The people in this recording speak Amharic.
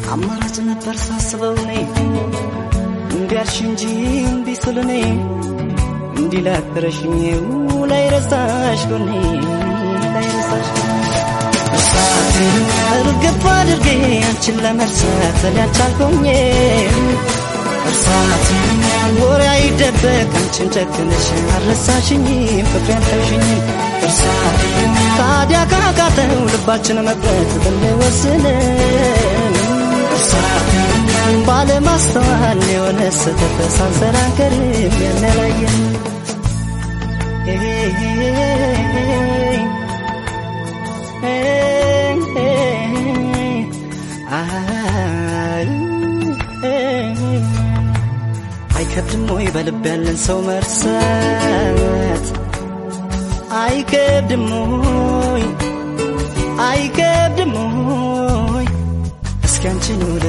አማራጭ ነበር ሳስበው እኔ እምቢ አልሽ እንጂ እምቢ ስል እኔ እንዲህ ላትረሽኝ ላይ ረሳሽ ጎኔ ላይ ረሳሽ እርሳትን እርግፍ አድርጌ አንቺን ለመርሳት እኔ አልቻልኩኝ እርሳትን ወሬ አይደበቅ አንቺን ጨክነሽ አልረሳሽኝም ፍቅሬ አልተውሽኝም እርሳትን ታዲያ ካቃተው ልባችን መቅረት ብንወስንም እርሳትን ባለማስተዋል የሆነ ስህተት ሳንሰራ አንቀርም የሚያለያየን አይከብድም ወይ በልብ ያለን ሰው መርሳት? አይከብድም ወይ አይከብድም ወይ እስኪ አንቺን